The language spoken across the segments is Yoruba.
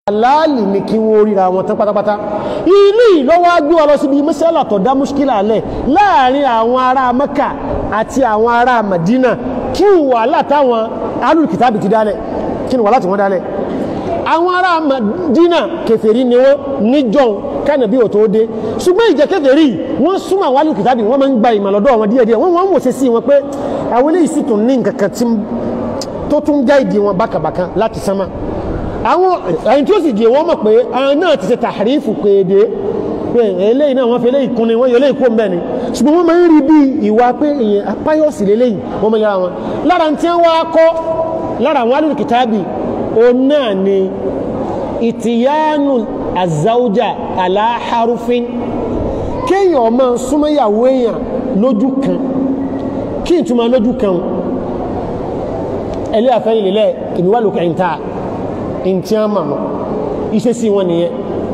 aláàlì ní kí wọ́n ríra wọn tán pátápátá ilé ìlọ́wọ́ agbó ọlọ síbi mẹ́sẹ́lá tó dá múṣkílà alẹ́ láàrin àwọn ará Mẹ́kà àti àwọn ará Madina kí wà látàwọn alùkìtàbì ti dálẹ̀ kí wà láti wọ́n dálẹ̀ àwọn ará Madina kèfèrí ni wọ́n níjọ́un kánàbí ò tó dé ṣùgbọ́n ìjẹ́ kèfèrí wọ́n súnmọ́ àwọn alùkìtàbì wọ́n máa ń gba ìmọ̀lọ́dọ̀ wọn díẹ̀díẹ̀ wọ́n wọ́n wò sí sí wọn pé àwọn eléyìí sì tún ní nǹkan kan tó tún gáìdì wọn bákàbàkan láti sánmà àwọn ẹni tí ó sì di wọ́n mọ̀ pé àwọn náà ti ṣe tàhrífù kéde pé eléyìí náà wọ́n fi eléyìí kún ni wọ́n yọ eléyìí kó mbẹ́ ni ṣùgbọ́n wọ́n máa ń rí bí ìwà pé èèyàn apáyọ̀sì lélẹ́yìí wọ́n máa yára wọn lára tí wọ́n wá kọ́ lára àwọn alùpùpù kìtàbì òun náà ni ìtìyánu àzáwùjà aláharufin kéèyàn máa súnmọ́yàwó èèyàn lójú kan kí n túmọ̀ lójú kan ẹlẹ́ àfẹ́yìn lélẹ̀ ìbíwá lókè ìta ntí a ma mọ̀ ìṣesí wọn nìyẹn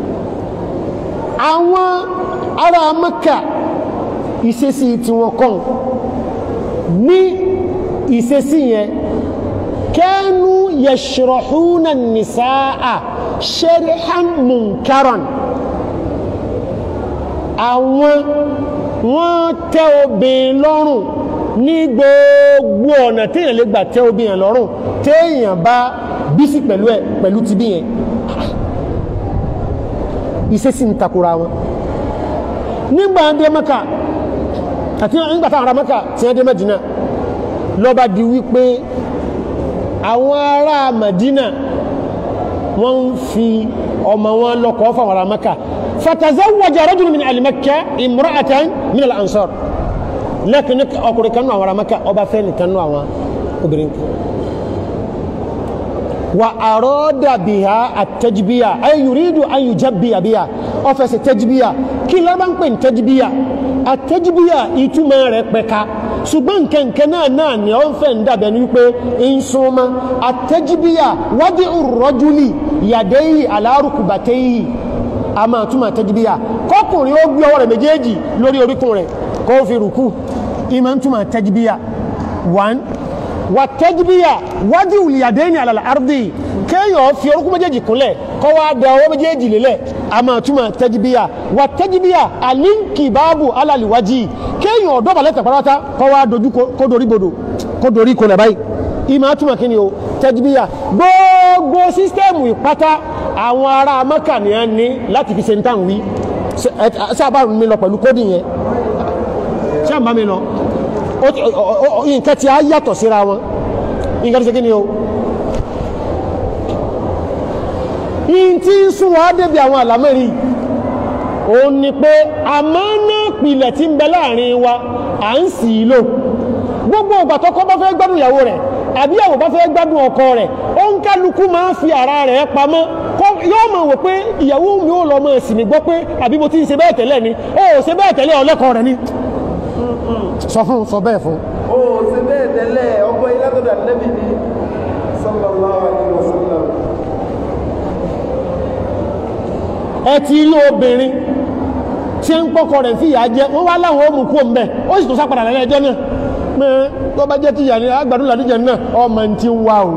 àwọn ará Mẹ́kà ìṣesí tí wọ́n kàn ní ìṣesí yẹn kanu yashrahuna nisaa sharihan munkaran àwọn wọ́n tẹ́ obìnrin lọ́rùn ní gbogbo ọ̀nà téèyàn lè gbà tẹ́ obìnrin lọ́rùn téèyàn bá bísí pẹ̀lú ẹ̀ pẹ̀lú ti bí yẹn iṣẹ́ sí ń takura wọn nígbà dé Mẹ́kà àti nígbàtà ará Mẹ́kà tí wọ́n dé Mẹ́dínà lọ́ba di wípé àwọn ará Mẹ́dínà wọ́n ń fi ọmọ wọn lọ́kọ̀ọ́ fáwọn ará Mẹ́kà fatazawwaja rajulun min al-Makka imra'atan min al-Ansar lẹ́kìn ọkùnrin kan náà àwọn ará Mẹ́kà ọba fẹ́ nìkan náà àwọn obìnrin kan wa arada biha at-tajbiya ay yuridu an yujabbiya biha ó fẹ́ ṣe tajbiya kí ló bá ń pè ní tajbiya at-tajbiya ìtumọ̀ rẹ̀ pẹ̀ka ṣùgbọ́n nkẹ̀nkẹ́ náà náà ni ó ń fẹ́ ń dàbẹ̀ ní wípé ń súnmọ́ at-tajbiya wadi'u ar-rajuli yadayhi ala rukbatayhi a máa túmọ̀ tajbiya kọkùnrin ó gbé ọwọ́ rẹ̀ méjèèjì lórí oríkùn rẹ̀ kó fi rùkú ìmọ̀ ń túmọ̀ tajbiya one wàtẹ́jìbíyà wájú ìlìyàdẹ́ni àlàlà àrdì kéèyàn fi orúkú méjèèjì kúnlẹ̀ kọ́ wá da ọwọ́ méjèèjì lélẹ̀ a máa túmọ̀ tẹ́jìbíyà wàtẹ́jìbíyà àlíǹkì báàbù alàlìwájì kéèyàn ọ̀dọ́ balẹ̀ tẹ̀párátá kọ́ wá dojú kó dorí bodò kó dorí kọlẹ̀ báyìí ìmọ̀ túmọ̀ kí ni o tẹ́jìbíyà gbogbo sísítẹ́ẹ̀mù ìpátá àwọn ará Mẹ́kà ni a ní láti fi ṣe ń tàn wí sábà mi lọ pẹ̀lú kódì yẹn sábà mi lọ nǹkan tí a yàtọ̀ síra wọn nǹkan tí ṣe kí ni o in tí ń sún wá débi àwọn àlámẹ́rí o ní pé àmọ́ náà pìlẹ̀ tí ń bẹ láàrin wa à ń sì í lò gbogbo ìgbà tọ́kọ bá fẹ́ gbádùn ìyàwó rẹ̀ àbí ìyàwó bá fẹ́ gbádùn ọkọ rẹ̀ ó ń kálukú máa ń fi ara rẹ̀ pamọ́ yóò máa wò pé ìyàwó mi ò lọ máa sì mí gbọ́ pé àbí mo ti ń ṣe bẹ́ẹ̀ tẹ́lẹ̀ ni ó ṣe bẹ́ẹ̀ tẹ́lẹ̀ ọlẹ́kọ̀ọ́ rẹ̀ ni sọ fún sọ bẹ́ẹ̀ fún. o ṣe bẹ́ẹ̀ tẹ́lẹ̀ ọgbọ́n ilé tó dà nẹ́bí ni sallallahu alaihi wasallam. ẹ ti rí obìnrin tí ń pọ́kọ rẹ̀ fi ìyà jẹ wọ́n wá láwọn ó mú kú òun bẹ́ẹ̀ ó sì tó sápadà lẹ́lẹ́ ẹjọ́ náà pé tó bá jẹ́ tìyà ní agbàdúrà níjẹ náà ọmọ ti ń wá o.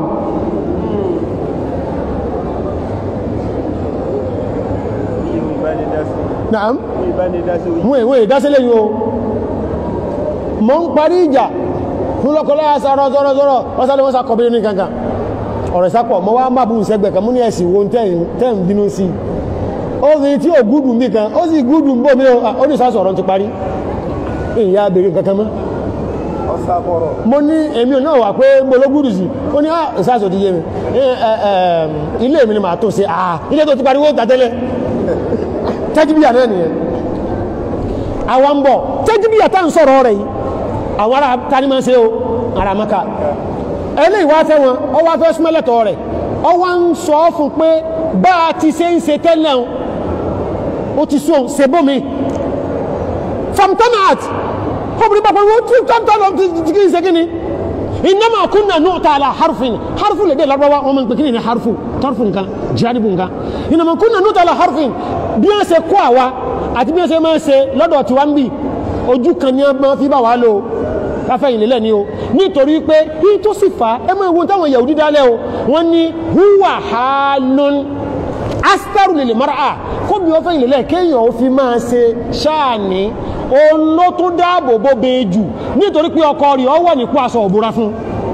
naam mú ìwé ìdásílẹ̀ yìí o mọ́ ń parí ìjà fún lọ́kọ̀lá sọ̀rọ̀ sọ̀rọ̀ sọ̀rọ̀ ọ́sálẹ̀ wọ́n sàkọ̀bìnrin ní kankan ọ̀rọ̀ ìsápọ̀ mọ́ wá má bú ìṣẹ́gbẹ̀ kan mú ní ẹ̀sìn wo tẹ́ ń bínú sí obìnrin tí ò gúdùn bí kan ó sì gúdùn bó mi ó ní sásọ̀rọ̀ ti parí ìyá abèrè kankan mọ́ mo ní èmi náà wà pé mo ló gúdù sí ó ní ìsásọ̀ ti yé mi ilé mi ni màá tó ṣe ilé tó ti parí wọ́n tàtẹ́lẹ̀ tẹ́jìbíyà náà nìyẹn àwọn ń bọ̀ tẹ́jìbíyà tá ń sọ̀rọ̀ rẹ̀ yìí àwọn ará tani máa ń ṣe o ara maka ẹlẹ́ ìwá fẹ́ wọn ọ wá fẹ́ súnmọ́lẹ̀tọ̀ rẹ̀ ọ wá ń sọ fún pé bá a ti ṣe ń ṣe tẹ́lẹ̀ o ti sún ṣe bómi famtanat kọ́bùrí bá pẹ̀lú tí tọ́ntọ́ lọ ti kí n ṣe kí ni innama kunna nu'ta ala harfin harfu lè dé larabawa wọn máa ń pè kí ni harfu tarfu nǹkan jaribu nǹkan innama kunna nu'ta ala harfin bí wọ́n ṣe kó àwa àti bí wọ́n ṣe máa ń ṣe lọ́dọ̀ tiwa ń bì ojú kan ní ọmọ fi bá wà lò káfẹ́yìn lélẹ̀ ni o nítorí pé bí tó sì fà ẹ mọ́ ìwọ̀n táwọn Yahudi dálẹ̀ o wọ́n ní huwa halun astaru lè lè mara a kó bí ó fẹ́ ìlẹ̀lẹ̀ kéèyàn ó fi máa ṣe ṣáàní òun ló tún dáàbò bó be jù nítorí pé ọkọ rẹ̀ ọ wọ̀ nípò aṣọ òbúra fún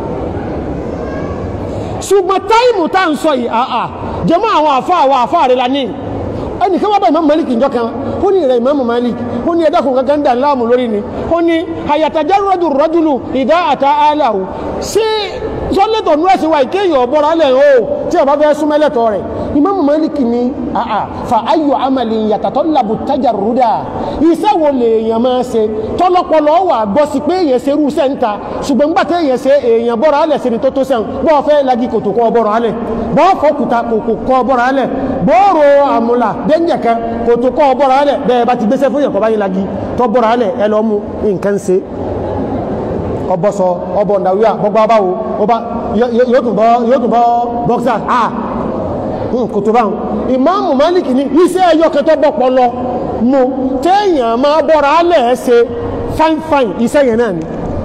ṣùgbọ́n táìmù tá à ń sọ yìí àà jẹmọ́ àwọn àfa àwọn àfa rẹ̀ la ní ẹnìkan wọ́n bá ìmáàmù Malik njọ́ kan ó ní ìrẹ̀ ìmáàmù Malik ó ní ẹ̀dá kùn kankan dà láàmú lórí ni ó ní àyàtàjá rọ́dù rọ́dùlù ìdá àtà aláwò sí sọ́lẹ̀tọ̀ nú ẹ̀sìn wa ìkéyàn ọ̀bọ̀rọ̀ alẹ́ o tí ọba fẹ́ súnmẹ́lẹ̀tọ̀ rẹ̀ ìmáàmù Malik ní àà fa ayò amàlì yàtàtọ̀ làbù tájà rúdà iṣẹ́ wo lè èèyàn máa ṣe tọ́lọ́pọ̀lọ́ wà gbọ́ sí pé èèyàn ṣe irú sẹ́ńta ṣùgbọ́n nígbà tí èèyàn ṣe èèyàn bọ́rọ̀ alẹ̀ sí ni tó tó sẹ́hùn bọ́ọ̀ fẹ́ lagi kòtò kọ́ bọ́rọ̀ alẹ̀ bọ́ọ̀ fọ́kùtà kòkò kọ́ bọ́rọ̀ alẹ̀ bọ́ọ̀rọ̀ àmúlà dẹ́njẹ̀ kan kòtò kọ́ bọ́rọ̀ alẹ̀ bẹ́ẹ̀ bá ti gbéṣẹ́ fún yẹn kọ́ báyìí lagi tọ́ bọ́rọ̀ alẹ̀ ẹ lọ́ mú nǹkan ṣe ọbọ̀sọ ọbọ̀ ǹdàwíà gbogbo abáwo yóò tún bọ́ bọ́ksà ah kò tó báhùn ìmáàmù Málíkì ní iṣẹ́ ẹyọ kẹtọ́ bọ́pọ̀ lọ mú téèyàn máa bọ́ra alẹ́ ṣe fine fine iṣẹ́ yẹn náà ni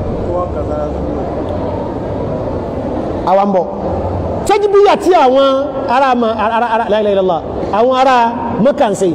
àwọn bọ̀ tẹ́jìbíyà tí àwọn ará láìláìlọ́lá àwọn ará mọ́kànsẹ̀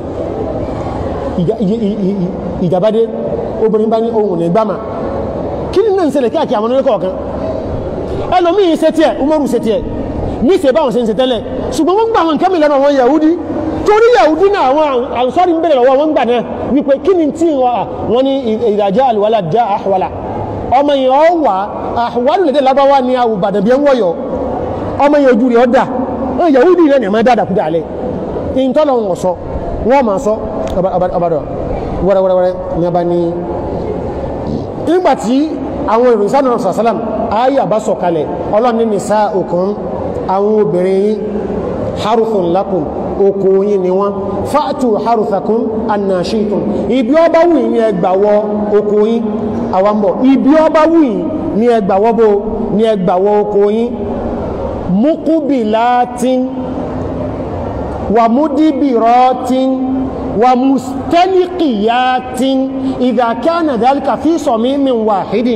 ìjàbádé obìnrin bá ní ohun ní gbámà kí ní náà ń ṣẹlẹ̀ káàkiri àwọn oníkọ̀ ọ̀kan ẹlòmíì ṣe tiẹ̀ umaru ṣe tiẹ̀ ní ṣe báwọn ṣe ń ṣe tẹ́lẹ̀ ṣùgbọ́n wọ́n gbà wọn kẹ́mì lẹ́nu àwọn yahudi torí yahudi náà àwọn àǹsọ́rí ń bẹ̀rẹ̀ lọ́wọ́ wọn gbà náà wípé kí ni tí wọ́n ní ìdájá àlùwálà já àhwàlà ọmọ yẹn ọ wà àhwàlù lédè lábáwá ni àwùbàdàn bí ẹ ń wọ̀yọ̀ ọmọ yẹn ojú rẹ̀ ọ dà yahudi náà ni ẹ̀ máa dáadáa kúdà alẹ́ ìntọ́lọ̀ wọn sọ wọ́n máa sọ ọbàdàn wẹ́rẹ́wẹ́rẹ́ ní abá ní nígbàtí àwọn ìròyìn sáà náà sàlám ayé àbá sọ̀kalẹ̀ ọlọ́ni nìsá òkun àwọn obìnrin yìí haruthun lakum oko yìí ni wọ́n fa'tu haruthakum annashitum ibi ọba wù ní ẹgbàwọ́ oko yìí àwambọ̀ ibi ọba wù ní ẹgbàwọ́ bó ní ẹgbàwọ́ oko yìí mukubilatin wa mudibiratin ومستلقيات إذا كان ذلك في صميم واحد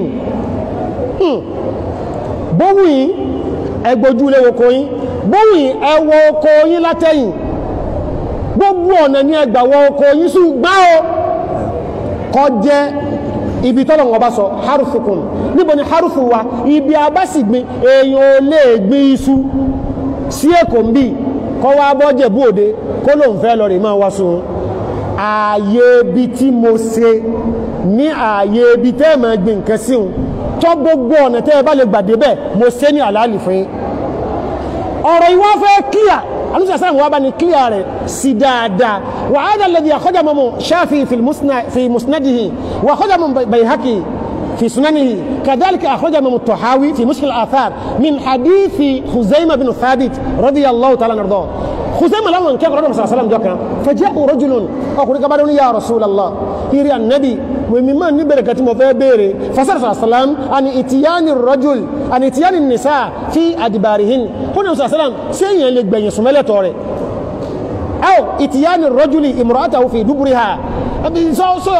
bówì ẹgbójú ilé oko yín bówì ẹwọ oko yín látẹ̀yìn gbogbo ọ̀nà ní ẹgbàwọ oko yín ṣùgbọ́n o kọ jẹ́ ibi tọ́lọ̀ wọn bá sọ harufukun níbo ni harufu wa ibi abásìgbin èèyàn ò lè gbin iṣu sí èkó ń bì kọ́ wá bọ́jẹ̀ bú òde kó lóun fẹ́ lọ rè máa wá sun ààyè ibi tí mo ṣe ní ààyè ibi tẹ́ máa gbin nǹkan sí un tọ́ gbogbo ọ̀nà tẹ́ ẹ bá lè gbàdé bẹ́ẹ̀ mo ṣe ní àlàálì fún yín ọ̀rọ̀ ìwọ́n fẹ́ kíyà alúṣà sáà wọ́n bá ní kíyà rẹ̀ sí dáadáa wà á dàlẹ́ di àkọ́jà mọ́mọ́ ṣáfi fi musnadihi wà àkọ́jà mọ́ bayhaki في سننه كذلك أخرج من الطحاوي في مشكل الآثار من حديث خزيمة بن ثابت رضي الله تعالى عنه خزيمة لما كان رسول الله صلى الله عليه وسلم جوكا فجاء رجل أقول كبارون يا رسول الله هيري النبي ومما نبرك كتم بيري فصلى الله عليه وسلم عن اتيان الرجل عن اتيان النساء في أدبارهن هنا صلى الله عليه وسلم سيئا لك بين سمالة توري أو اتيان الرجل امرأته في دبرها سو سو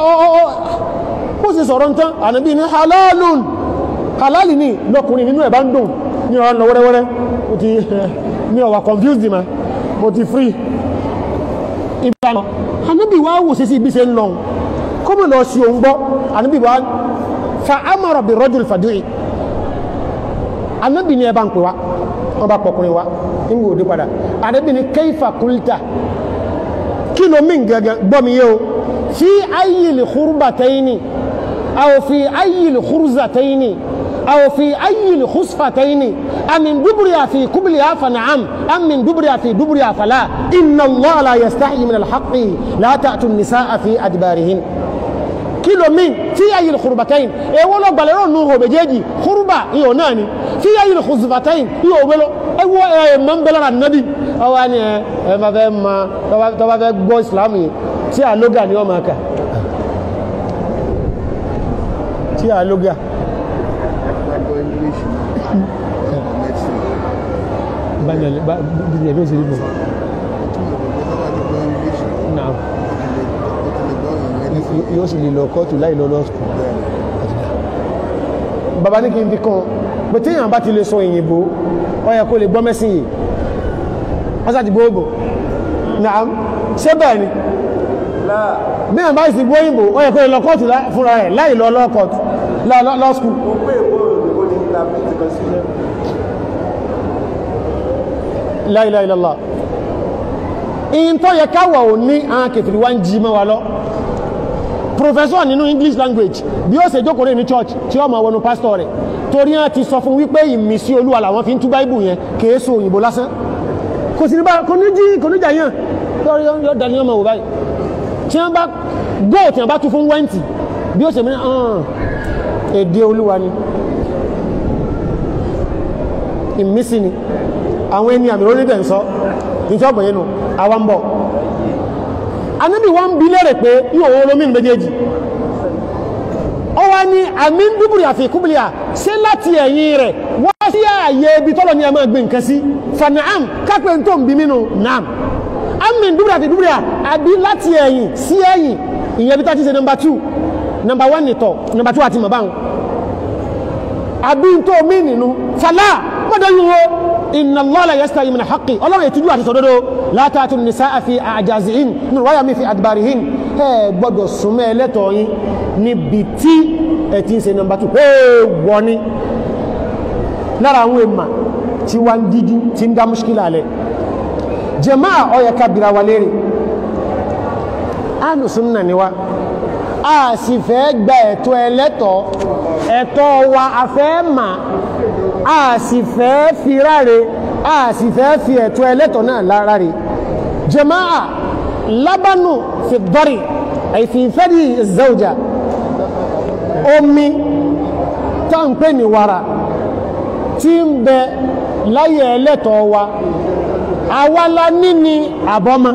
bó ṣe sọ̀rọ̀ tán ànábì ní halalun halali ní lọ́kùnrin nínú ẹ̀ bá ń dùn ní ọ̀rọ̀ lọ wẹ́rẹ́wẹ́rẹ́ mo ti ní ọ̀wà confused ma mo ti free ìbáná ànábì wá wò sí sí ibi ṣe ń lọ kó mọ̀ lọ sí òun gbọ́ ànábì wá fa amara bi rajul fàdúì ànábì ní ẹ bá ń pè wá wọn bá pọkùnrin wá nígbà òde padà ànábì ní kayfa qulta kí ló mí gẹ́gẹ́ gbọ́ mi yé o fi ayyil khurbatayni أو في أي الخرزتين أو في أي الخصفتين أم من دبرها في كبلها فنعم أم من دبرها في دبرها فلا إن الله لا يستحي من الحق لا تأتوا النساء في أدبارهن kilo min fi ayi khurbatain e wolo gbalero nu ho bejeji khurba iyo nani fi ayi khuzbatain iyo welo e wo e man belara nabi awani e ma fe ma to ba fe gbo islam yi ti aloga ni o ma ka tí a lóga báyìí ẹ̀bí òsìrí bọ̀ náà yóò sì lè lọ kọ́tù láì lọ lọ́sùkù bàbá ní kí n fi kàn pé tí èèyàn bá ti lè sọ òyìnbó ó yẹ kó lè gbọ́ mẹ́sìn yìí wọ́n sá ti gbóògbò naam ṣé bẹ́ẹ̀ ni láà bí ẹ̀ bá sì gbọ́ òyìnbó ó yẹ kó lọ kóòtù lá- fúnra ẹ̀ láì lọ lọ kóòtù lọ lọ lọ skul mo pé èbó òyìnbó ní interpret constitution la ilaha illallah in tó yẹ káwà ò ní àwọn kèfèrí wá ń jí mọ́ wa lọ professor nínú english language bí ó ṣe jókòó rẹ̀ ní church tí ó máa wọnú pastor rẹ̀ torí wọn ti sọ fún wípé ìmísí olúwa làwọn fi ń tú báìbù yẹn kìí so òyìnbó lásán kò sí ní bá kò ní jí kò ní jà yàn yọ yọ yọ dání ọmọ wò báyìí tí wọn bá góò tí wọn bá tú fún wẹ́ǹtì bí ó ṣe mí hàn èdè olúwa ni ìmísí ni àwọn ẹni àmì orílẹ̀ ń sọ ìjọ ọgbọ̀n yẹn nù àwa ń bọ̀ anábì wọ́n ń bi lérè pé yíò owó olómi ní méjèèjì ó wá ní àmì ń dúbùrì àfi ìkúbìlì à ṣé láti ẹ̀yìn rẹ̀ wá sí ààyè ibi tọ́lọ̀ ní a máa gbé nǹkan sí fanaam kápẹ́ tó ń bi mínú naam àmì ń dúbùrì àfi ìkúbìlì à àbí láti ẹ̀yìn sí ẹ̀yìn ìyẹn bí tá ti ṣe nọmba two nọmba one nìtọ̀ nọmba two àti màbáwọn àbí tó mí nínú fàlá mọ́dọ̀yún wo inna Allah la yastahi min haqqi ọlọ́run ètùjú àti sọ̀dọ́dọ́ la ta'tu nisaa fi a'jazihin nínú wáyà mi fi adbarihin ẹ gbọ́dọ̀ súnmọ́ ẹlẹ́tọ̀ yín níbi tí ẹ ti ń ṣe nọmba 2 ẹ wọ́ ni lára àwọn èèmà tí wá ń dídú tí ń dá mushkila alẹ́ jàmáà ó yẹ ká bira wa léèrè ahlu sunna ni wa a sì fẹ́ gba ẹ̀tọ́ ẹlẹ́tọ̀ ẹ̀tọ́ wa a fẹ́ mà a sì fẹ́ fi ráre a sì fẹ́ fi ẹ̀tọ́ ẹlẹ́tọ̀ náà láráre jama'a lábánù fi dọ́rì àìfìfẹ́dì zauja omi tá ń pè ní wàrà tí ń bẹ láyé ẹlẹ́tọ̀ wa awala níní àbọ́mọ́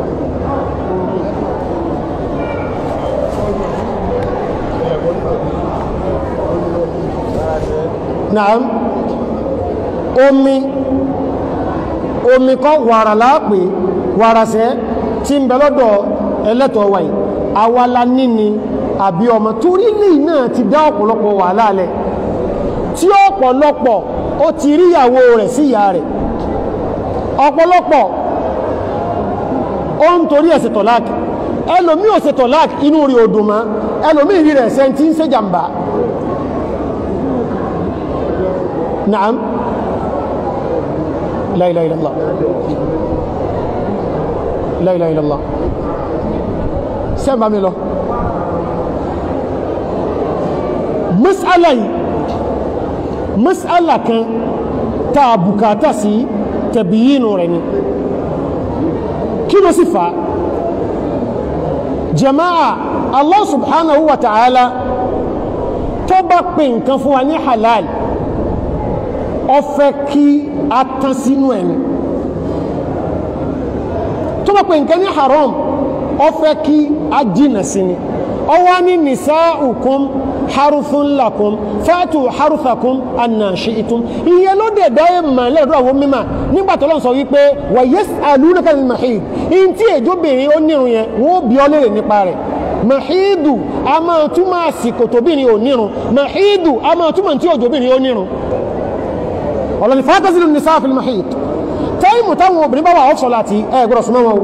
naam omi omi kọ́ wàrà láàpé wàràsẹ́ tí ń bẹ lọ́dọ̀ ẹlẹ́tọ̀ wáyé awala níní àbí ọmọ torí lè náà ti dá ọ̀pọ̀lọpọ̀ wàhálà alẹ́ tí ọ̀pọ̀lọpọ̀ ó ti rí ìyàwó rẹ̀ sí ìyá rẹ̀ ọ̀pọ̀lọpọ̀ ó ń torí ẹ̀sẹ̀ tọ̀láàkì ẹlòmí ò ṣe tọ̀láàkì inú rí odò mọ́ ẹlòmí rí rẹ̀ ṣe tí ń ṣe jàmbá نعم لا إله إلا الله لا إله إلا الله سمع ميلو مسألة مسألة كان تابوكاتا سي تبيين رني كيلو صفة جماعة الله سبحانه وتعالى تبقى كان فواني حلال ọfẹ́ kí a tán sínú ẹni tó bá pè nǹkan ní haram ọfẹ́ kí a jìnà sí ni ọwá ní nisa'ukum haruthun lakum fatu haruthakum anna shi'tum ìyẹn ló dẹ̀ dáyé mà lẹ́rọ àwọn mímà nígbàtí Ọlọ́run sọ wípé wa yas'alunaka anil mahid in tí èjóbìnrin ó nírun yẹn wọ́n bí ọ lérè nípa rẹ̀ mahidu a máa túmọ̀ àsìkò tóbìnrin ò nírun mahidu a máa túmọ̀ tí òjòbìnrin ó nírun ọlọ́ni fàtàzìlù ní sáàfil mahid táìmù táwọn obìnrin bá wà ọ́fṣọ́ láti ẹgbọ́rọ̀ súnmọ́ wọn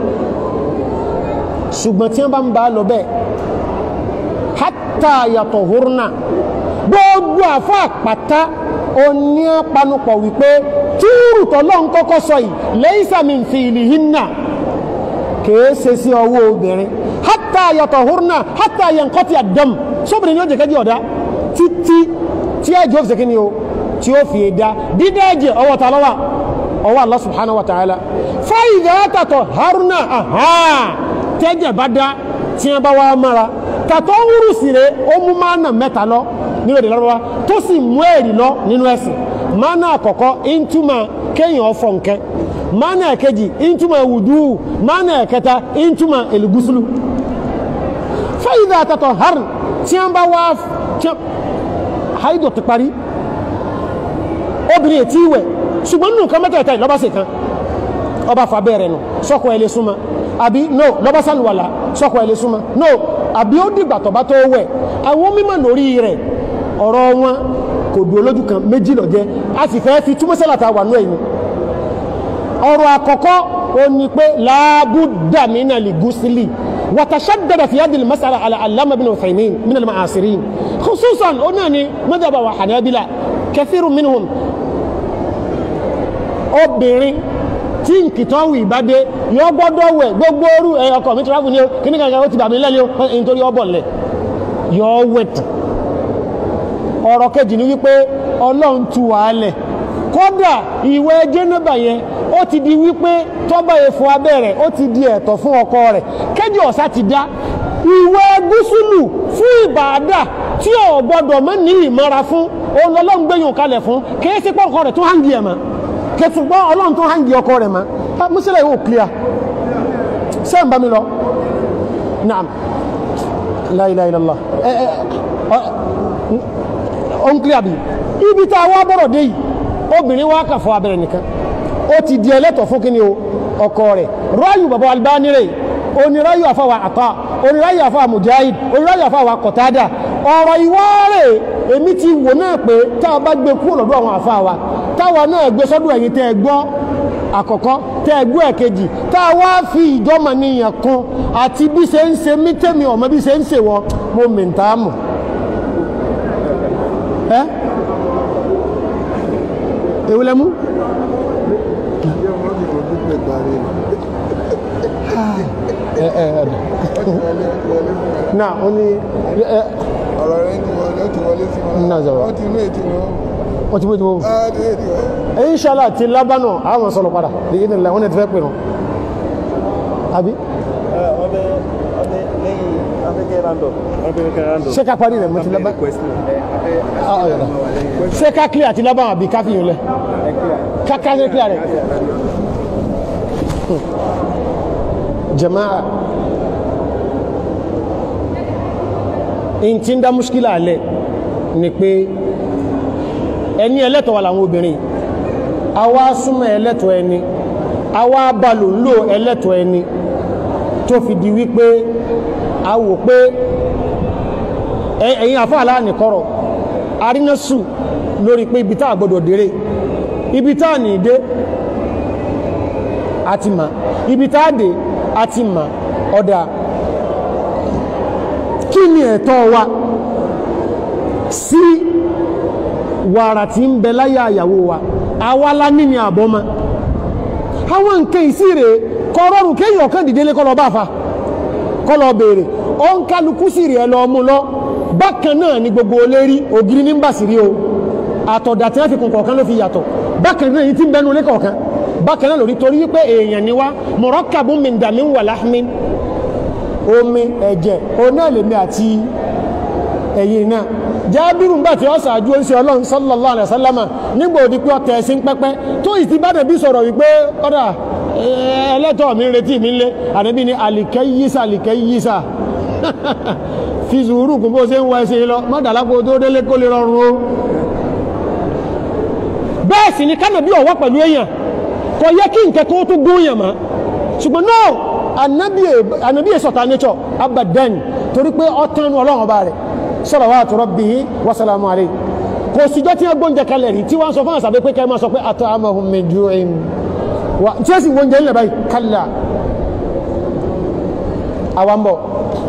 ṣùgbọ́n tí wọ́n bá ń bá lọ bẹ́ẹ̀ hátà yàtọ̀ húrúnà gbogbo àfọ́ àpàtà oní panupọ̀ wípé túrù tọ́lọ́ ń kọ́kọ́ sọ yìí lẹ́yìnsàmì fi ìlì hinna kìí ṣe sí ọwọ́ obìnrin hátà yàtọ̀ húrúnà hátà yankọ́tì àdọ́m sóbìnrin yóò jẹ́kẹ́ jẹ́ ọ̀dá títí tí ẹjọ́ fi ṣe kí ni o tí ó fi dá dídá ẹ̀jẹ̀ ọwọ́ ta lọ́wà ọwọ́ Allah subhanahu wa ta'ala fáìdá tàtọ̀ haruna àhá tẹ́jẹ̀ bá dá tí wọ́n bá wá mara tàtọ̀ wúrù sí rẹ̀ ó mú mánà mẹ́ta lọ nínú èdè lọ́wọ́ tó sì mú èrì lọ nínú ẹ̀sìn mánà àkọ́kọ́ ìntúmọ̀ kéèyàn ọ̀fọ̀ nkẹ́ mánà ẹ̀kejì ìntúmọ̀ wùdú mánà ẹ̀kẹta ìntúmọ̀ èlùgúsùlù fáìdá tàtọ̀ harun tí wọ́n bá wá haidọ̀ ti parí obìnrin ètí ìwẹ̀ ṣùgbọ́n nù kan mẹ́tẹ̀ẹ̀ta ìlọ́bá sí kan ọba fàbẹ̀rẹ̀ nù sọ́kọ̀ ẹlẹ́ súnmọ́ àbí no lọ́bá sálùwàlá sọ́kọ̀ ẹlẹ́ súnmọ́ no àbí ó dìgbà tọ̀bá tó wẹ̀ àwọn mímọ̀ lórí rẹ̀ ọ̀rọ̀ wọn kò dúró lójú kan méjì lọ jẹ́ a sì fẹ́ fi túmọ̀ sẹ́làtà wà nú ẹ̀yìn ọ̀rọ̀ àkọ́kọ́ ó ní pé láàbùdà mínà lè gúsílì wàtàṣàdàdà fi yádìí masara ala alama bin Uthaymin min al-ma'asirin khususan ó náà ni madhaba wa hanabila kathiru minhum obìnrin tí nkìtọ́wù ìbádé yọ gbọ́dọ̀ wẹ̀ gbogbo orú ẹ̀ ọkọ̀ mi travel ní o kí ní kankan ó ti bà mí lẹ́lẹ́ o nítorí ọbọ̀ lẹ̀ yọ wẹ̀tì ọ̀rọ̀ kejì ni wípé ọlọ́run tu wàálẹ̀ kódà ìwẹ̀ jẹ́nẹ́bà yẹn ó ti di wípé tọ́ba efo abẹ́rẹ̀ ó ti di ẹ̀tọ́ fún ọkọ rẹ̀ kẹ́jì ọ̀sá ti dá ìwẹ̀ gúúsùlù fún ìbàdà tí ò gbọ́dọ̀ mọ́ ní ìmọ́ra fún òun ọlọ́run gbẹ̀yìn kalẹ̀ fún kì í sí pọ́nkọ rẹ̀ tó hàǹgì ẹ̀ mọ́ kẹtùgbọ́n ọlọ́run tó hàǹgì ọkọ rẹ̀ mọ́ mùsùlùmí yóò clear sẹ́yìn bá mi lọ naam la ilaha illallah ẹ ẹ ọ ń clear bí ibi tá a wá bọ̀rọ̀ dé yìí obìnrin wá kà fọ́ abẹ́rẹ́ nìkan ó ti di ẹlẹ́tọ̀ fún kí ni o ọkọ rẹ̀ ráyù bàbá Albani rẹ̀ oníráyù àfàwà àtà oníráyù àfàwà mujahid oníráyù àfàwà kọ̀tádà ọ̀rọ̀ ìwá rẹ̀ èmi ti wò náà pé tá a bá gbé kúrò lọ́dọ̀ àwọn àfàwà táwa náà gbé sọ́dọ̀ ẹ̀yìn tẹ́ ẹ gbọ́ àkọ́kọ́ tẹ́ ẹ gbọ́ ẹ̀kejì tá a wá fi ìjọ́mọ̀ níyàn kún àti bí ṣe ń ṣe mí tẹ́mi ọ̀mọ bí ṣe ń ṣe wọ́n mo mìntà mọ̀ ẹ́ èwo lẹ́mú ẹ ẹ ẹ náà ó ní ẹ ọ̀rọ̀ rẹ̀ ti wọlé ó ti wọlé sí wọn. Náà zọrọ. wọ́n ti inú ètò wọn. wọ́n ti bó ti bó Ah, ti ètò wọn. inṣàlá ti lábánà àwọn sọ̀rọ̀ padà lè yí nílẹ̀ wọ́n ti fẹ́ pè rán àbí ọdẹ ọdẹ lẹ́yìn afẹ́kẹ́ random afẹ́kẹ́ random. ṣé ká parí rẹ̀ mo ti lábá question ẹ afẹ́ Ah, ọ̀yọ̀dà. ṣé ká clear àti lábánà àbí ká fi yùn lẹ̀ ẹ kíra. ká ká ṣe clear rẹ̀ jama'a in ti ń dá muskila alẹ́ ni pé ẹni ẹlẹ́tọ̀ wà láwọn obìnrin àwa súnmọ́ ẹlẹ́tọ̀ ẹni àwa balò ń lò ẹlẹ́tọ̀ ẹni tó fi di wípé a wò pé ẹ- ẹ̀yin àfọ́ aláàníkọ́rọ̀ arínásù lórí pé ibi tá a gbọdọ̀ dérè ibi tá a ní dé àti mà ibi tá a dé àti mà ọ̀dà kí ni ẹ̀tọ́ wa sí wàrà tí ń bẹ láyé àyàwó wa àwa la ní ni àbọ́mọ àwọn nǹkan ìsírè kọrọrùn kéèyàn kan dìde lé kọlọ bá fa kọlọ béèrè ó ń kálukú sí rẹ̀ lọ mú lọ bákan náà ni gbogbo olérí ògiri ní bàṣírí o àtọ̀dà tí wọ́n fi kún kọ̀ọ̀kan ló fi yàtọ̀ bákan náà yìí tí ń bẹnu lé kọ̀ọ̀kan bákan náà lórí torí wípé èèyàn ni wá murakkabun min damin wa lahmin omi ẹ̀jẹ̀ òun náà lèmi àti ẹ̀yìn náà jábírù ń bá tí ó sàájú oúnjẹ ọlọ́run sallallahu alaihi wasallama nígbà òdi pé ọtẹ̀ ẹ̀sìn pẹ́pẹ́ tó ìsì bá dẹ̀bí sọ̀rọ̀ wípé kọ́dà ẹlẹ́tọ̀ mi ń retí mi ń lé àdébí ni àlìkẹ́ yísà àlìkẹ́ yísà fi sùúrù kún bó ṣe ń wọ ẹsẹ̀ lọ mọ́dàlápò tó délé kó lè rọrùn o bẹ́ẹ̀ sì ni kánàbí ọ̀wọ́ pẹ̀lú èèyàn kò yẹ kí nǹkan tó tó gbóyàn mọ́ ṣùgbọ́n náà anabi sọ̀tà nature abadan torí pé ọ̀tán ọlọ́run ọba rẹ̀ salawatu rabbihi wa salamu alayhi kò síjọ́ tí wọ́n gbóúnjẹ kalẹ̀ rí tí wọ́n sọ fún àṣàbẹ́ pé kẹ́ máa sọ pé at'amahum min ju'in wa tí ó sì wọ́n jẹ́ ńlẹ̀ báyìí kálá àwọn bọ̀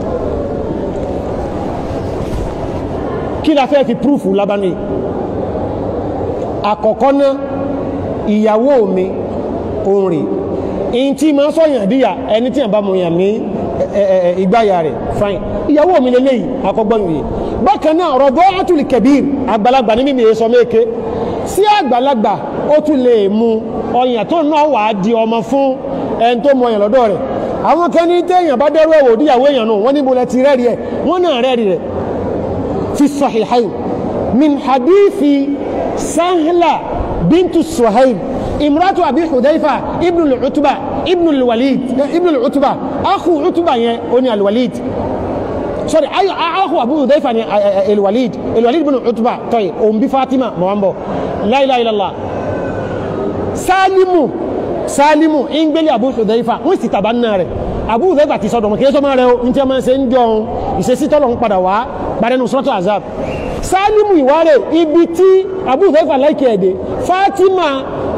kí la fẹ́ fi púrúfù lábánú yìí àkọ́kọ́ náà ìyàwó mi òun rèé in tí ma sọ́yàn díyà ẹni tí a bá mọ̀ yàn ní ìgbáyà rẹ̀ fine ìyàwó mi lè léyìí akọgbọ́n yìí bákan náà rọ̀bọ́ átùlì kẹbíir àgbàlagbà ní mímí sọ méke sí àgbàlagbà ó tún lè mú ọyàn tó náà wà á di ọmọ fún ẹni tó mọ ọyàn lọ́dọ̀ rẹ̀ àwọn kan ní téèyàn bá dẹ́rù ẹ̀wò díyàwó èèyàn náà wọ́n níbo lẹ ti rẹ́rìí ẹ̀ wọ́n náà rẹ́rìí rẹ̀ fi sahihayn min hadithi sahla bintu suhaib imratu abi hudhaifa ibn al-utba ibn al-walid ibn al-utba akhu utba yẹn oni al-walid sorry ayo akhu abu hudhaifa ni al-walid al-walid ibn utba toy on bi fatima mawambo la ilaha illallah salimu salimu ingbeli abu hudhaifa wọ́n sì tabanna rẹ̀ abu hudhaifa ti sọ́dọ̀ mo ke so ma rẹ̀ o nti ma ṣe njon ìṣesí tolo n padà wá bare nu suratul azab salimu ìwárẹ̀ ibi tí abu hudhaifa like ede fatima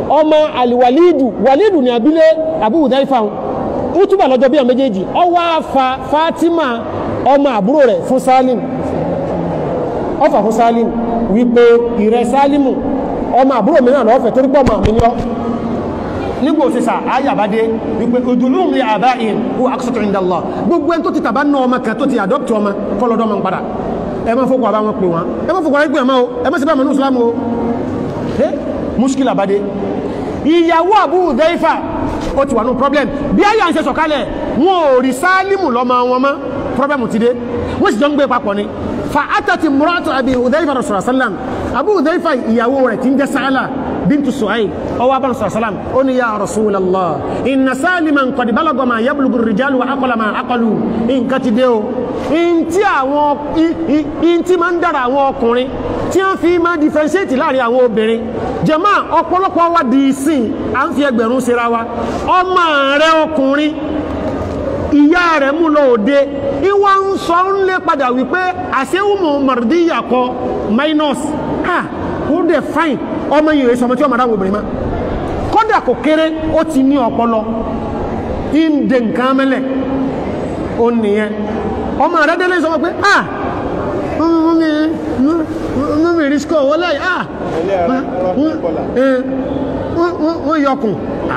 ọmọ aliwalidu walidu ní abilé abu hudhaifa utuba lọ́jọ́ bí i méjèèjì ó wá fa fatima ọmọ àbúrò rẹ̀ fún salim ó fà fún salim wípé ìrẹ salimu ọmọ àbúrò mi náà lọ́fẹ̀ẹ́ torí pọ̀ mọ̀ mi ní ọ́ nígbò sísà ayàbádé wípé ojúlùm lè àbá ìhìn kó àkọsọ̀tò ìdàlọ́ gbogbo ẹni tó ti tàbá ná ọmọ kan tó ti adopt ọmọ kọlọ́dọ́ ọmọ padà ẹ má fọkọ̀ àbá wọn pè wọn ẹ má fọkọ̀ àbá wọn pè wọn ẹ má sí bá mọ̀ ní islam o ẹ muskil àbádé ìyàwó Abu Hudhaifa ó ti wà ní problem bí àyà ń ṣe sọ̀kalẹ̀ wọn ò rí sálímù lọ́mọ wọn mọ́ problem ti dé wọ́n sì jọ ń gbé papọ̀ ni fa atati muratu Abi Hudhaifa rasulullah sallam Abu Hudhaifa ìyàwó rẹ̀ ti ń jẹ́ sáálà بنت سعيد أو أبا صلى الله عليه وسلم قل يا رسول الله إن سالما قد بلغ ما يبلغ الرجال وعقل ما عقلوا إن كتديو إن تي àwọn إن تي máa ń dára àwọn ọkùnrin tí wọ́n fi máa differentiate láàrin àwọn obìnrin jàmáà ọ̀pọ̀lọpọ̀ wa di ìsìn à ń fi ẹgbẹ̀rún síra wa ọmọ rẹ ọkùnrin ìyá rẹ̀ mú lọ òde ìwà ń sọ ń lé padà wípé àṣẹ́wùmọ̀ mọ̀rọ̀díyà kọ minus ah ó dẹ̀ fine ọmọ yìí rẹ̀ sọmọ tí ọmọ adáwọ̀ obìnrin má kọ́dà kò kéré ó ti ní ọpọlọ ìndè nǹkan mẹ́lẹ̀ ó nìyẹn ọmọ rẹ̀ délé sọmọ pé ah mímí rísíkọ̀ wọlé ah wọ́n yọkùn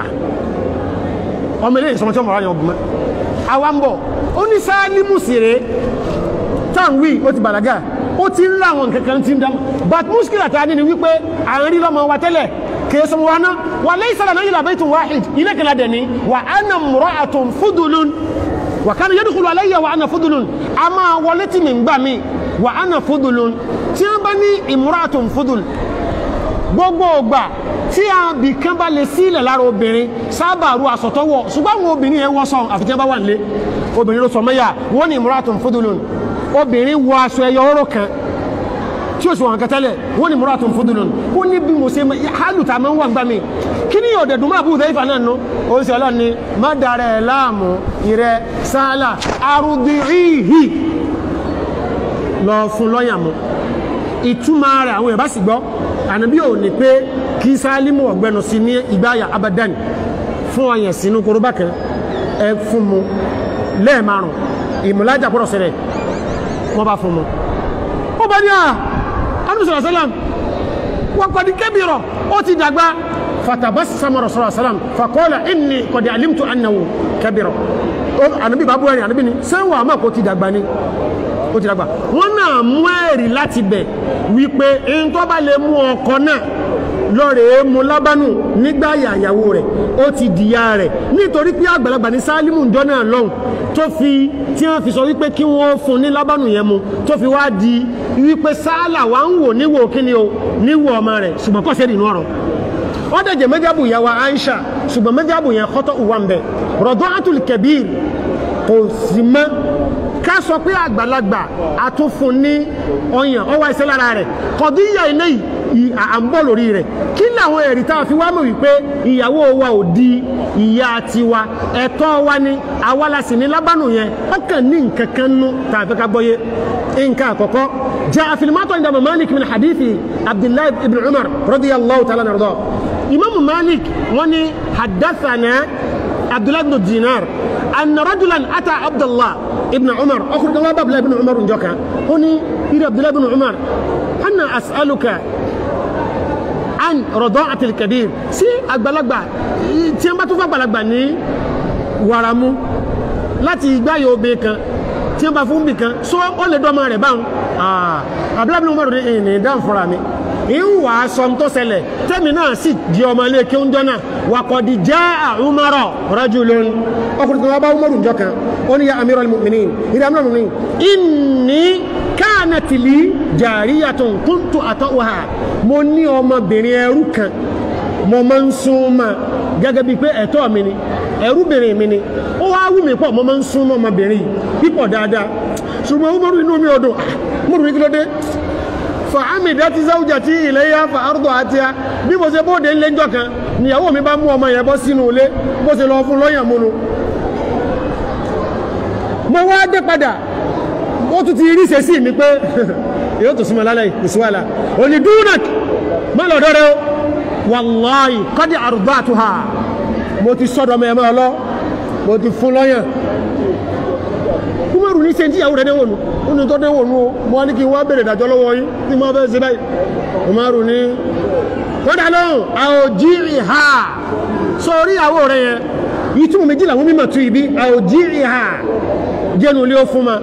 ọmọ ilé ìsọmọ tí ọmọ ráyọ ọgbọ̀n àwa ń bọ̀ ó ní sáálímù sí rẹ̀ táwí ó ti bàlágà ó ti ń láwọn kankan tí ń dámọ̀ but muskila ta ní ni wípé àárín lọ́mọ wa tẹ́lẹ̀ kèésùn wa náà wà lẹ́yìn sára náà yìí làbẹ́tùn wáhid ilé kẹlá dẹ̀ ní wà á nà mùrọ̀ àtùn fúdùlùn wà kánú yẹ́dùkúlù aláyẹ̀ wà á nà fúdùlùn a máa wọlé tí mi ń gbà mí wà á nà fúdùlùn tí wọ́n bá ní ìmúra àtùn fúdùl gbogbo ògbà tí a bì kan bá lè sílẹ̀ lára obìnrin sábà ru àsọ̀tọ́wọ̀ ṣùgbọ́n àwọn obìnrin yẹn wọ́n sọ àfitẹ́ bá wà nílé obìnrin ló sọ mẹ́yà wọ́n ní ìmúra àtùn fúdùlùn obìnrin wọ aṣọ ẹyọ ọ̀rọ̀ kan tí ó sì wọn kẹtẹlẹ wọn ni muratun fudulun ó ní bí mo ṣe hálùtà máa ń wà ń gbà mí kí ni yóò dẹ̀dùn máa bú ìfẹ́ ìfà náà nù ó sì ọlọ́run ni má darẹ̀ ẹ̀ láàmú ìrẹ sáálà arúgbìrìhì lọ fún lọ́yàn mu ìtumọ̀ rẹ̀ àwọn ìbá sì gbọ́ ànábí ò ní pé kí sálímù ọ̀gbẹ́nu sí ní ìgbáyà abadan fún ọyàn sínú korobá kan ẹ fún mu lẹ́ẹ̀márùn ìmúlájà pọ̀rọ̀ sẹ́rẹ̀ wọ́n bá fún mu ó bá ní à anúsọ̀rọ̀ sálàm wọ́n kọ́ di kébìrọ̀ ó ti dàgbà fatabassama rasulullah sálàm faqala inni qad alimtu annahu kébìrọ̀ ànábì bá bú ẹ̀rìn ànábì ni sẹ́wọ̀n àmọ́ kò ti dàgbà ni ó ti dàgbà wọ́n náà mú ẹ̀rí láti bẹ̀ wípé in tó bá lè mú ọkọ náà lọ́rẹ̀ẹ́ mú lábánù nígbà yàyàwó rẹ̀ ó ti dìyà rẹ̀ nítorí pé àgbàlagbà ní sálímù ìjọ náà lọ́hùn tó fi tí wọ́n fi sọ wípé kí wọ́n fún ní lábánù yẹn mu tó fi wá di wípé sáálà wà ń wò níwò kíni o níwò ọmọ rẹ̀ ṣùgbọ́n kọ́ sẹ́rì inú ọ̀rọ̀ ó dẹ̀jẹ̀ mẹ́jábù ìyàwó Aisha ṣùgbọ́n mẹ́jábù yẹn kọ́tọ̀ ìwà ń bẹ̀ rọ̀dọ́ àtúl kẹbíir kò sì mọ́ ká sọ pé àgbàlagbà àtúnfún ní ọyàn ọwọ́ iṣẹ́ lára rẹ̀ kọ̀díyà ilé yìí à ń bọ̀ lórí rẹ̀ kí làwọn ẹ̀rí tá a fi wá mọ̀ wípé ìyàwó wa ò di ìyá tiwa ẹ̀tọ́ wa ni àwa la sì ní lábánù yẹn ọkàn ní nǹkan kan nú tá a fẹ́ ká gbọ́yé nǹkan àkọ́kọ́ jẹ́ àfìlímọ́tò ìdàmọ̀ Malik min hadithi Abdullahi ibn Umar radiyallahu ta'ala nàrọ̀dọ̀ Imam Malik wọ́n ní haddathana Abdullahi ibn Dinar أن رجلا أتى عبد الله ابن عمر أخرج الله باب ابن عمر جوكا هني إلى عبد الله بن عمر أنا أسألك عن رضاعة الكبير سي أقبلك tí wọ́n bá tún fàgbàlagbà ní wàràmú láti ìgbáyé obìnrin kan tí wọ́n bá fún bìkan sọ ó lè dọ́mọ rẹ̀ báwọn àbúlábìnrin Umar ní ìní dáhùn fúnra mi ìwà sọ tó ṣẹlẹ̀ tẹ́mi náà sì di ọmọ ilé kí ń jọ́nà wàkọ̀dì já àrùmọ́rọ̀ rajulun ọkùnrin kan wá bá Umaru njọ́ kan ó ní ya amiral mu'minin ìdá amiral mu'minin inni kanat li jariyatun kuntu ata'uha mo ní ọmọbìnrin ẹrú kan mo máa ń sún mọ́ gẹ́gẹ́ bíi pé ẹ̀tọ́ mi ni ẹrúbìnrin mi ni ó wá wù mí pọ̀ mo máa ń sún mọ́ ọmọbìnrin yìí pípọ̀ dáadáa ṣùgbọ́n Umaru inú mi ò dùn Umaru ní kí ló dé fàámì dátí záwùjà tí ilẹ̀ yá fa àrùdọ̀ àti a bí mo ṣe bóde ńlé ńjọ́ kan níyàwó mi bá mú ọmọ yẹn bọ́ sínú ilé bó ṣe lọ fún lọ́yàn múnu mo wá dé padà ó tún ti rí ṣe sí mi pé yóò tó súnmọ́ lálẹ́ ìsúwàlà òní dúnàk má lọ́dọ́ rẹ o wàláì kọ́dí àrùbá àtúhà mo ti sọ́dọ̀ mẹ́ẹ̀mẹ́ ọlọ́ mo ti fún lọ́yàn kúmọ̀rù ní sẹ́ńtì ìyàwó rẹ̀ déwònú ó ní tọ́ déwònú o mo wá ní kí n wá bèrè ìdájọ́ lọ́wọ́ yín tí mo fẹ́ ṣe báyìí kúmọ̀rù ní kódà lóhùn àòjí ìhà sórí ìyàwó rẹ̀ yẹn ìtumọ̀ méjì làwọn mímọ̀ tu ibi àòjí ìhà jẹ́nu ilé ó fún ma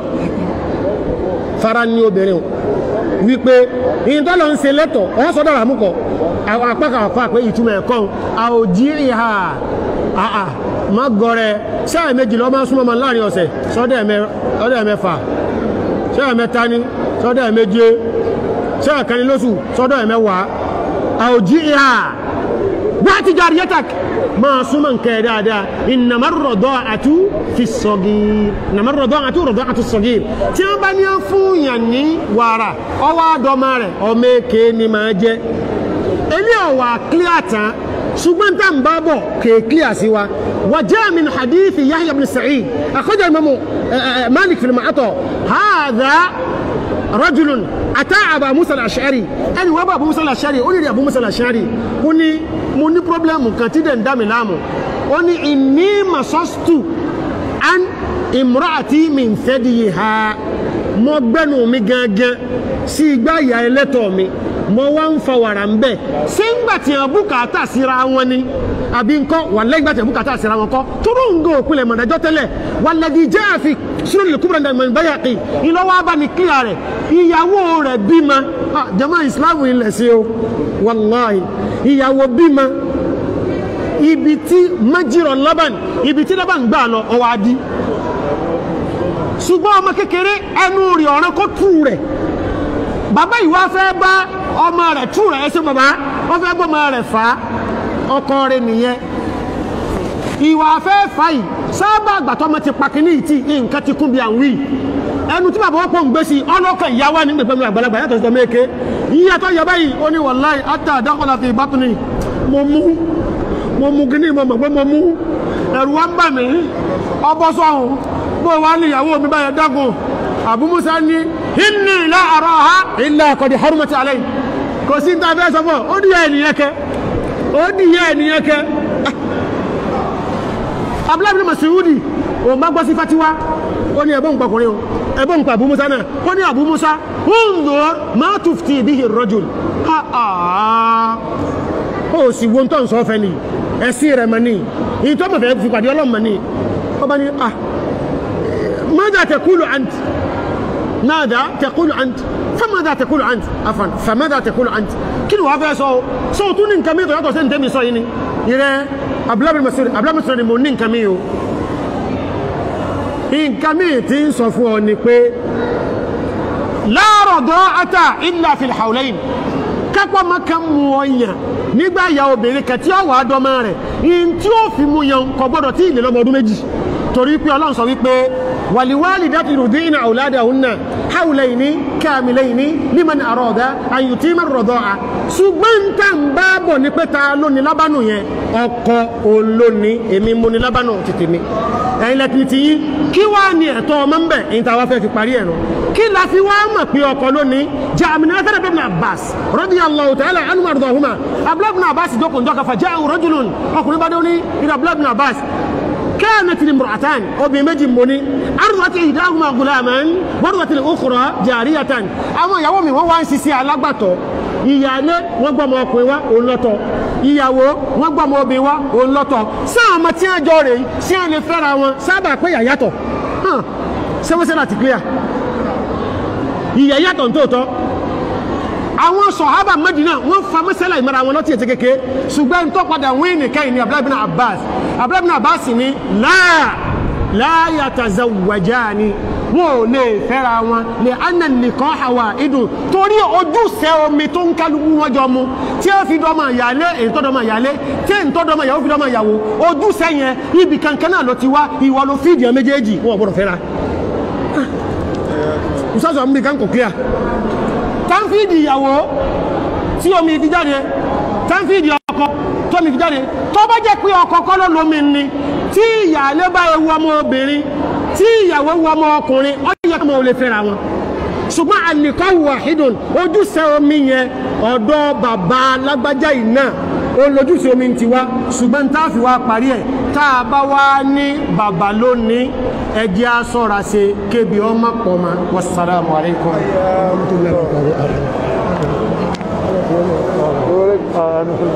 fara ní obìnrin o wípé ìyìn tó lọ ń ṣe lẹ́tọ̀ ọ́ sọ́dọ̀ rà mú kọ àwọn apákan àpá pé ìtumọ̀ ẹ̀kọ́ àòjí ìhà àà má gọrẹ sẹ́ẹ̀ méjì lọ́ máa súnmọ́ ma láàrin ọ̀sẹ̀ sọ́dọ̀ ẹ̀mẹ́fà sẹ́ẹ̀ ẹ̀mẹ́ta ní sọ́dọ̀ ẹ̀méje sẹ́ẹ̀ kan ní lóṣù sọ́dọ̀ ẹ̀mẹ́wàá àòjí ìhà bá ti jà ríẹ́tàk máa súnmọ́ nǹkan ẹ̀ dáadáa ìnàmọ́ rọ̀dọ́ àtú fi sọ̀gì ìnàmọ́ rọ̀dọ́ àtú rọ̀dọ́ àtú sọ̀gì tí wọ́n bá ní fún yàn ní wàrà ọwọ́ àdọ́mọ rẹ̀ ọmọ èké ni máa jẹ́ ilé ọ̀wà clear tán ṣùgbọ́n tá n bá bọ̀ kèé clear sí wa وجاء من حديث يحيى بن سعيد أخرج الإمام مالك في المعطى هذا رجل أتى أبا موسى الأشعري أنا وأبا أبو موسى الأشعري قولي لي أبو موسى الأشعري قولي mo ní pọ́blẹ́mù kan tí dẹ̀ ń dá mi láàmú ó ní ìní masostu an imraati min thadiha mo gbẹ́nu mi gangan sí igbá ìyá ẹlẹ́tọ̀ mi mo wá ń fa wàrà ń bẹ̀ ṣé ń gbà tí wọn bùkátà síra wọn ni àbí nǹkan wà lẹ́yìn gbà tí wọn bùkátà síra wọn kọ́ tóró ń gò òpinlẹ̀ mọ̀dájọ́ tẹ́lẹ̀ walladhi jaa fi sunan al-kubra min Bayhaqi ìlọ́wọ́ abáni kíyà rẹ̀ ìyàwó rẹ̀ bímọ jama ìsìláàmù ilẹ̀ sí o wàláhì ìyàwó bímọ ibi tí májírọ̀ laban ibi tí laban gbà lọ ọwọ́ adí ṣùgbọ́n ọmọ kékeré ẹnu rẹ̀ ọ̀ràn kó tú rẹ̀ bàbá ìwà fẹ́ bá ọmọ rẹ̀ tú rẹ̀ ẹsẹ̀ bàbá wọ́n fẹ́ bọ́ ọmọ rẹ̀ fà á ọkọ rẹ̀ nìyẹn ìwà fẹ́ fà yìí sábà àgbàtọ́ ọmọ ti pàkínní ìtì nǹkan ti kún bí à ń wí ẹnu tí bàbá ọ̀pọ̀ ń gbé sí ọlọ́kàn ìyá wa ní gbẹ̀gbẹ̀ àgbàlagbà yàtọ̀ sí ọmọ èké yíyàtọ̀ yẹ báyìí ó ní wàláì átà dákọ̀lá fi ìbátúni mo mú mo mú kí ní ìmọ̀ mọ̀ pé mo mú ẹ̀rù wa ń bà mí ọbọ̀ sọ̀hún bó wà ní ìyàwó mi báyẹn dágùn Abu Musa ní inni la araha illa qad harumat alay kò sí ta fẹ́ sọ fún ọ ó dìyà ènìyàn kẹ ó dìyà ènìyàn kẹ Abdullahi bin Mas'udi òun bá gbọ́ sí fatiwa ó ní ẹ̀bọ́n pàkùnrin o ẹ̀bọ́n pa Abu Musa náà ó ní Abu Musa unzur ma tufti bihi ar-rajul ó sì wo tó ń sọ fẹ́ ni ẹ̀sìn rẹ̀ mọ̀ ní ìyí tó mọ̀ fẹ́ fi pàdé ọlọ́mọ ní ó bá ní ah ماذا تقول أنت ماذا تقول أنت فماذا تقول أنت عفوا فماذا تقول أنت kí ni wàá fẹ́ sọ sọ tún ní nǹkan mi tó yàtọ̀ sí ní tẹ́mi sọ yìí ni ìrẹ́ abúlábìrì masoro ni mo ní nǹkan mi o nǹkan mi ti ń sọ fún ọ ni pé la rada'ata illa fil hawlayn kápá máa kan mú ọ yàn nígbà ìyá obìnrin kan tí ó wà á dọ́mọ rẹ̀ ìyìn tí ó fi mú yan kò gbọ́dọ̀ tí ìlẹ̀ lọ́mọ ọdún méjì torí pé ọlọ́run sọ wípé wàlíwálìdátù yurdina awladahunna hawlayni kamilayni liman arada an yutima ar-rida'a ṣùgbọ́n tá ń bá bọ̀ ní pé ta ló ní lábánù yẹn ọkọ olóni èmi mo ní lábánù tètè mi ẹ̀yin lẹ́tì ti yí kí wá ní ẹ̀tọ́ ọmọ ń bẹ̀ èyí tá a wá fẹ́ fi parí ẹ̀ nù kí la fi wá mọ̀ pé ọkọ lónìí jẹ́ àmìnà ẹ̀fẹ́ ibn Abbas radiyallahu ta'ala anhu ardahuma Abdullah ibn Abbas jókòó njọ́ kafa ja'ahu rajulun ọkùnrin bá dé ní ìdá Abdullah ibn Abbas كانت لامرأتان وبمجي مني أرضت إحداهما غلاما وأرضت الأخرى جارية أما يومي هو وان سيسي على gbàtọ́ ìyálé wọ́n gbọ́mọ ọkùnrin wá òun lọ́tọ̀ ìyàwó wọ́n gbọ́mọ obìnrin wá òun lọ́tọ̀ sáà ọmọ tí wọ́n jọ rèé sí à lè fẹ́ra wọn sábà pé ìyà yàtọ̀ sẹ́wọ́sẹ́ láti clear ìyà yàtọ̀ nítòótọ́ àwọn sọ̀hábà Mẹ́dínà wọ́n fa mẹ́sẹ́lá ìmọ̀ra wọn lọ́tí ètè kéke ṣùgbọ́n tó padà wín nìkan ní Abdullahi bin Abbas Abdullahi bin Abbas ní láà láyà tazawwajani wọn ò lè fẹ́ra wọn lè anna nìkan hawa idun torí ojúṣe omi tó ń kálukú wọn jọ mu tí ó fi dọ́mọ ìyálé èyí tó dọ́mọ ìyálé tí èyí tó dọ́mọ ìyàwó fi dọ́mọ ìyàwó ojúṣe yẹn ibì kankan náà ló ti wá ìwọ ló fídìí ọ méjèèjì wọn ò gbọdọ̀ fẹ́ra. ìsọ́sọ̀ mi kan kò clear tánfíìdì ìyàwó tí omi fi jáde tánfíìdì ọkọ tó mi fi jáde tó bá jẹ́ pé ọkọ kọ́ ló lómi ni tí ìyàlé bá ewu ọmọ obìnrin tí ìyàwó wu ọmọ ọkùnrin ó yẹ kí ọmọ ò lè fẹ́ra wọn ṣùgbọ́n àlìkọ́ wahidun ojúṣe omi yẹn ọ̀dọ̀ bàbá lágbájá yìí náà ó lójú sí omi ti wá ṣùgbọ́n tá a fi wá parí ẹ̀ tá a bá wá ní bàbá lónìí ẹjẹ́ á sọ́ra ṣe kébi ọmọ pọ̀ ma wassalamu alaikum Orí- ah,